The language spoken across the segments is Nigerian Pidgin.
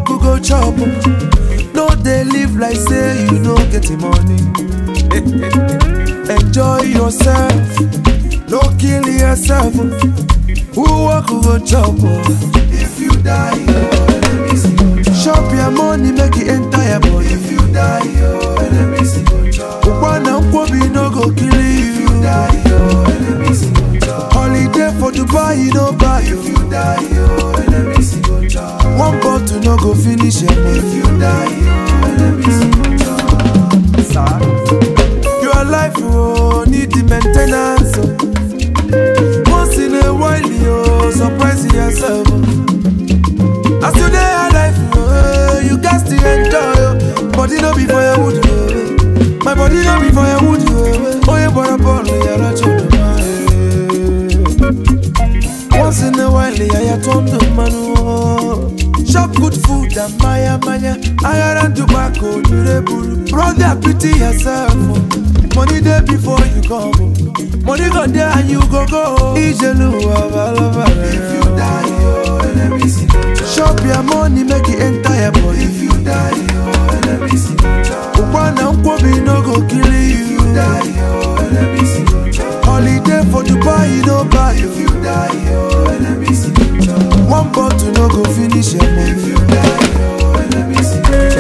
you go chop. No dey live like say you no get the money. Enjoy yourself, no kill yourself. Who work you go chop? If you die, your enemies go chop. Chop your money, make it enter your body. If you die, your enemies go chop. Ukwana nkwobi no go kill you. If you die, your enemies go chop. Holiday for Dubai, no buy you. If you die, your enemies go chop. One bottle no go finish your money. If you die, your enemies go chop. Sir. Your life oh, need the maintenance. Oh. Once in a while, you surprise yourself. oh. As you dey alive, oh, you got to enjoy. Oh. Body no be for your wood, oh. my body no be for your wood. Oh, oh you bought a ball, you're not Once in a while, yeah, you turn the man. Oh. Chop good food and maya maya. I and tobacco, you the bull. Brother, pity yourself. oh. Money there before you come. oh. Money go there and you go go. Ijelu, If you die, your enemies Chop your money, make it enter your body. If you die, your enemies Ukwana nkwobi no go kill you. If you die, your enemies Holiday for Dubai, no buy you. If you die, your enemies One bottle no go finish your money. If you die, your enemies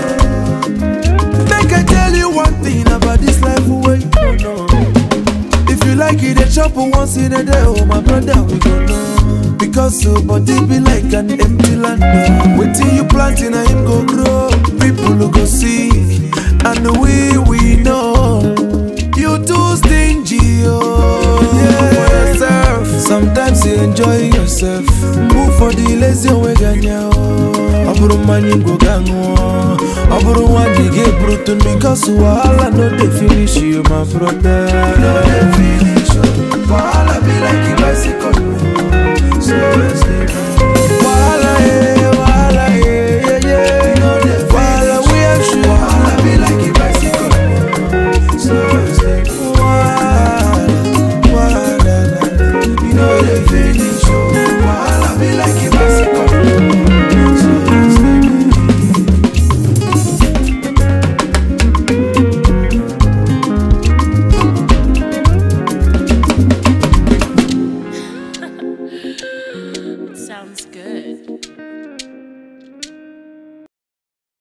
Make I tell you one thing about this life way you don't know. If you like it, they chop once in a day. Oh, my brother, we go know. Because so body be like an empty land. oh. Wait till you plant in him go grow. People who go see, and we we know. You too stingy, oh. Yeah, for yourself. Sometimes you enjoy yourself. Move for the lazy way, ganya. ọ bụrụ mmanya ngwo ga ṅụọ ọ bụrụ nwanne gị eburutu because wahala no dey finish you my brother no dey finish you wahala be like a bicycle slow